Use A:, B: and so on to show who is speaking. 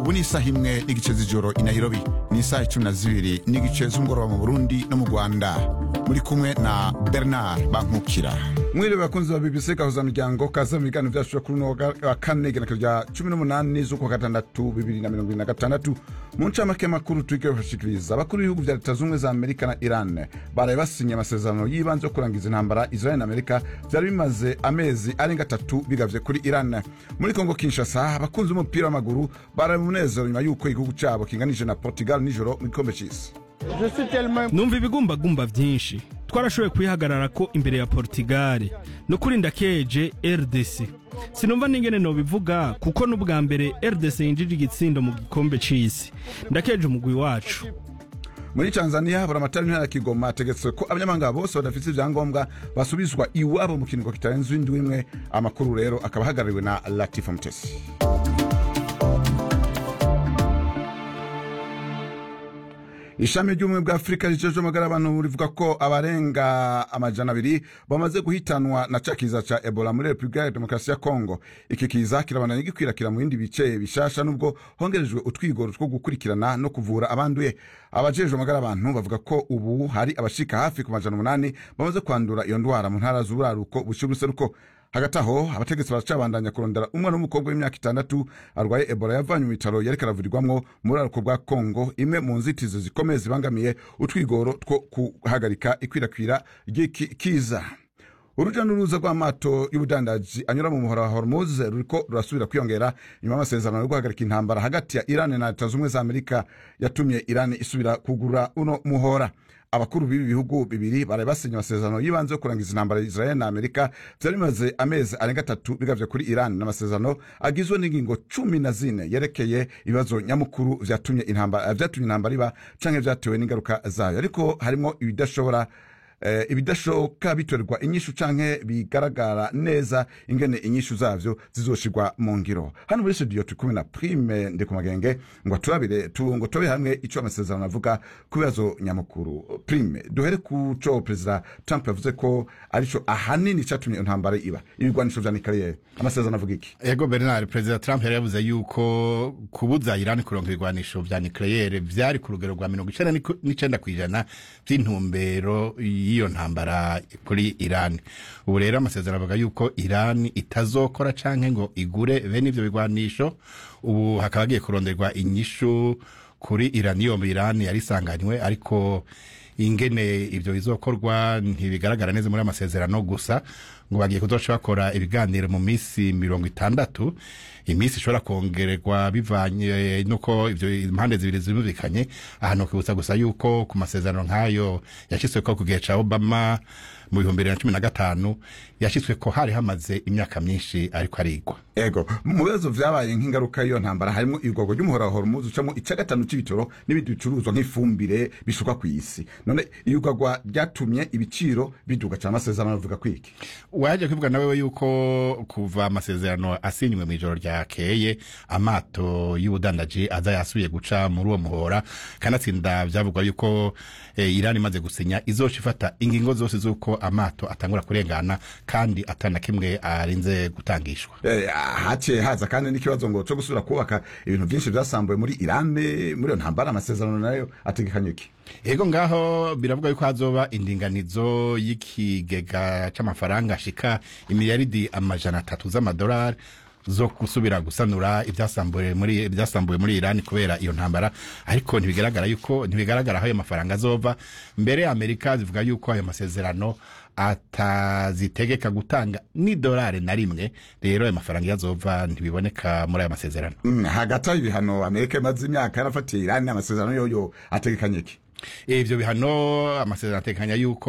A: ubu ni isaha imwe n'igice z'ijoro i nairobi ni isaha icumi na zibiri n'igice z'umugoroba mu burundi no mu rwanda muri kumwe na bernard bankukira mwiriwe bakunzi ba bbc gahuza miryango kaza mu biganiro byacu kuri uno wa kane igenekerezo rya cumi n'umunani z'ukwa gatandatu bibiri na mirongo ibiri na gatandatu mu ncamake makuru turike bashikiriza abakuru b'ibihugu vya leta z'ubumwe za amerika na iran baraye basinye amasezerano y'ibanze yo kurangiza intambara israel na amerika vyari bimaze amezi arenga atatu bigavye kuri iran muri kongo kinshasa abakunzi b'umupira w'amaguru baraye mu munezero nyuma y'uko igihugu cabo kinganije na portugal nijoro mu gikombe c'isi
B: numva ibigumbagumba vyinshi twarashoboye kwihagarara ko imbere ya portugal no kuri ndakeje rdc sinumva n'ingene nobivuga kuko n'ubwa mbere rdc yinjije igitsindo mu gikombe c'isi ndakeje umugwi wacu
A: muri tanzania buramatari ntara ya kigoma hategetswe ko abanyamahanga bose badafite ivyangombwa basubizwa iwabo mu kiringo kitarenze indwi imwe amakuru rero akaba ahagarariwe na latifa mutesi ishami ry'ubumwe bwa afurika rijejwe amagara y'abantu rivuga ko abarenga amajana abiri bamaze guhitanwa na ca kiza ca ebola muri repubulika ya demokarasi ya kongo iki kiza kirabandanya gikwirakwira mu bindi bice bishasha nubwo hongerejwe utwigoro two gukurikirana no kuvura abanduye abajejwe amagara y'abantu bavuga ko ubu hari abashika hafi ku majana umunani bamaze kwandura iyo ndwara mu ntara z'uburaruko bushira uruseruko hagati aho abategetsi baracabandanya kurondera umwana w'umukobwa w'imyaka itandatu arwaye ebola yavanywe mu bitaro yariko aravurirwamwo mu buraruko bwa kongo imwe mu nzitizi zikomeye zibangamiye utwigoro two guhagarika ikwirakwira ry'iki kiza uruja n'uruza rw'amato y'ubudandaji anyura mu muhora wa hormuz ruriko rurasubira kwiyongera nyuma y'amasezerano yo guhagarika intambara hagati ya iran na leta z'ubumwe za amerika yatumye iran isubira kugura uno muhora abakuru b'ibi bihugu bibiri baraye basinye amasezerano y'ibanze yo kurangiza intambara ya israel na amerika vyari bimaze amezi arenga atatu bigavye kuri iran n'amasezerano agizwe n'ingingo cumi na zine yerekeye ibibazo nyamukuru vyatumye intambara vyatumye intambara iba canke vyatewe n'ingaruka zayo ariko harimwo ibidashobora eh, ibidashoboka bitorerwa inyishu canke bigaragara neza ingene inyishu zavyo zizoshirwa mu ngiro hano muri studio turi kumwe na prime ndikumagenge ngo turabire tu, ngo tobe hamwe ico amasezerano avuga ku bibazo nyamukuru prime duhere ku co perezida trump yavuze ko arico ahanini catumye intambara iba ibigwanisho vya nikariyeri amasezerano avuga iki
C: ego bernard perezida trump yari yavuze yuko kubuza iran kuronka ibigwanisho vya nucleaire vyari ku rugero rwa mirongo icenda n'icenda kw'ijana vy'intumbero y'iyo ntambara kuri iran ubu rero amasezerano avuga yuko iran itazokora canke ngo igure bene ivyo bigwanisho ubu hakaba hagiye kuronderwa inyishu kuri iranium iran yari isanganywe ariko ingene ivyo bizokorwa ntibigaragara neza muri amasezerano gusa ngo bagiye kuzoca bakora ibiganiro mu misi mirongo itandatu iminsi ishobora kongererwa bivanye nuko ivyo impande zibiri zumvikanye ahantu kwibutsa gusa yuko ku masezerano nk'ayo yashyizweko ku gihe ca obama mu bihumbi bibiri na cumi na gatanu yashyizweko hari hamaze imyaka myinshi ariko arigwa
A: ego mu bibazo vyabaye nk'ingaruka y'iyo ntambara harimo igwagwa ry'umuhora wa hormuz ucamo ica gatanu c'ibitoro n'ibindi bicuruzwa nk'ifumbire bishuka kw'isi none iyugagwa ryatumye ibiciro biduga cane amasezerano avuga kwiki
C: waje kuvuga nawe yuko kuva amasezerano asinywe mw'ijoro ryakeye amato y'ubudandaji aza yasubiye guca muri uwo muhora kanatsinda vyavugwa yuko eh, Iran imaze gusinya izoca ifata ingingo zose z'uko amato atangura kurengana kandi atana kimwe arinze gutangishwa
A: eh, haciye haza kandi n'ikibazo ngo co gusubira kubaka ibintu vyinshi vyasambuye muri Iran muri iyo ntambara amasezerano nayo ategekanye iki
C: ego ngaho biravuga yuko hazoba indinganizo y'ikigega c'amafaranga ashika imiliyaridi amajana atatu z'amadolari zo gusubira gusanura ibyasambuye muri ibyasambuye muri Iran kubera iyo ntambara ariko ntibigaragara yuko ntibigaragara aho ayo mafaranga azova mbere Amerika zivuga yuko ayo masezerano atazitegeka gutanga ni dolari na rimwe rero ayo mafaranga yazova ntibiboneka muri ayo masezerano
A: mm, hagati aho ibihano Amerika imaze imyaka yarafatiye Iran amasezerano yoyo ategekanye iki
C: ivyo bihano amasezerano ategekanya yuko